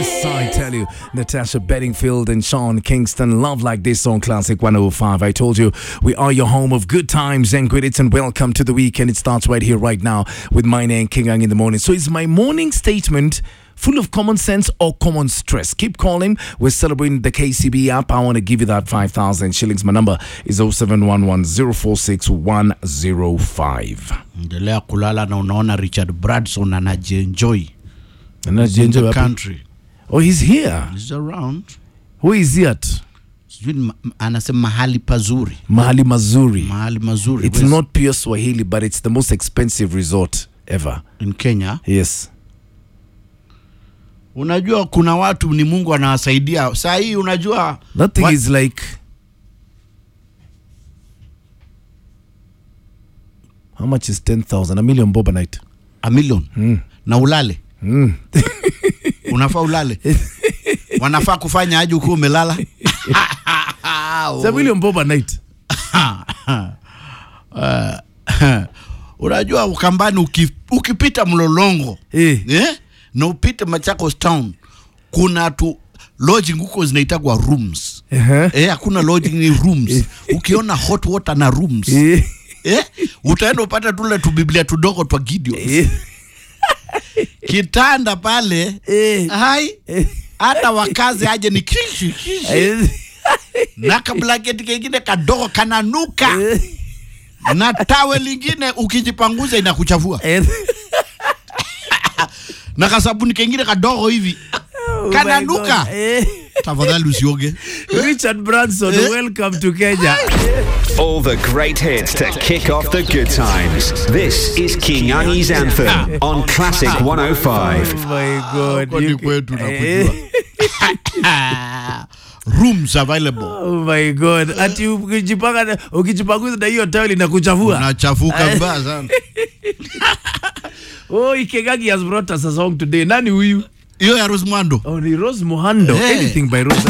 Yes, I tell you, Natasha Bedingfield and Sean Kingston love like this on Classic 105. I told you, we are your home of good times and good hits, and welcome to the weekend. It starts right here, right now, with my name, King Ang in the morning. So, is my morning statement full of common sense or common stress? Keep calling. We're celebrating the KCB app. I want to give you that 5,000 shillings. My number is 0711 046 105. endelea kulala na unaona richard bradson anajienjoy And that's in Ginger the Wapi. country Oh, he's here. He's around Who is he at? sijui ni ma- anasema mahali pazuri Mahali Mazuri. mahali mazuri It's West- not pure Swahili, but it's the most expensive resort ever. in kenya Yes. unajua kuna watu ni mungu anawasaidia saa hii unajua That thing What- is like. How much is 10,000? A million bob a night. a million Mm. na ulale Mm. unafaa ulale wanafaa kufanya aje ukiwa umelala It's a million bob a night. unajua ukambani uki, ukipita mlolongo Eh. eh? na upite Machakos town kuna tu lodging huko zinaitagwa rooms Uh-huh. eh, hakuna lodging ni rooms ukiona hot water na rooms Eh. eh, utaenda upate tule tubiblia tudogo twa Gideon Eh. kitanda pale Eh. hai hata wakazi aje ni kishi kishi Eh. na kablanketi kengine kadogo kananuka Eh. na tawe lingine ukijipanguza inakuchafua Eh. na kasabuni kengine kadogo hivi Oh my Kananuka. God. Eh. tafadhali usioge Richard Branson, Eh. welcome to Kenya. All the great hits to kick off the good times. This is King Angi's Anthem on Classic 105. Oh my God. Huko ni You- kwetu Eh. nakujua. rooms available Oh my God. Ati ukijipanga na- ukijipanguza na hiyo taweli na kuchafua. unachafuka mbaya sana Oh, Ikegagi has brought us a song today. Nani huyu? hiyo ya Rosmando Oh, ni Rose Muhando. Hey. Anything by Rose.